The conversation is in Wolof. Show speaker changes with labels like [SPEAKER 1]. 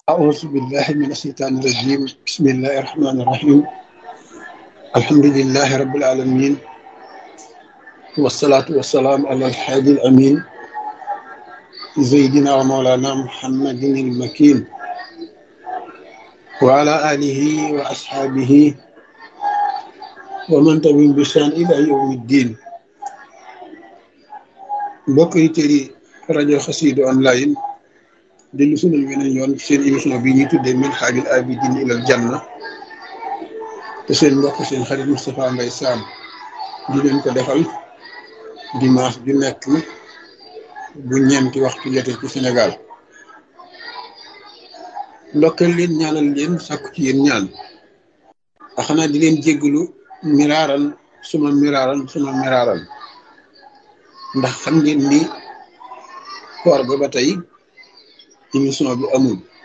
[SPEAKER 1] أعوذ بالله من الشيطان الرجيم بسم الله الرحمن الرحيم الحمد لله رب العالمين والصلاة والسلام على الحادي الأمين سيدنا ومولانا محمد المكين وعلى آله وأصحابه ومن تبعهم بإحسان إلى يوم الدين mbokk yi tëri rajo xasiidu online dellu sunal weneen yoon seen émission bi ñuy tuddee min xaajul abidin ilal janna te seen mbokk seen xarit Moustapha Mbaye Sam di leen ko defal dimanche ju nekk bu ñeenti waxtu jotee ci Sénégal ndokkal leen ñaanal leen sàkku ci yéen ñaan a xanaa di leen jéggalu miraaran suma miraaran suma miraaran ndax xam ngeen ni koor ga ba tey émission bi amul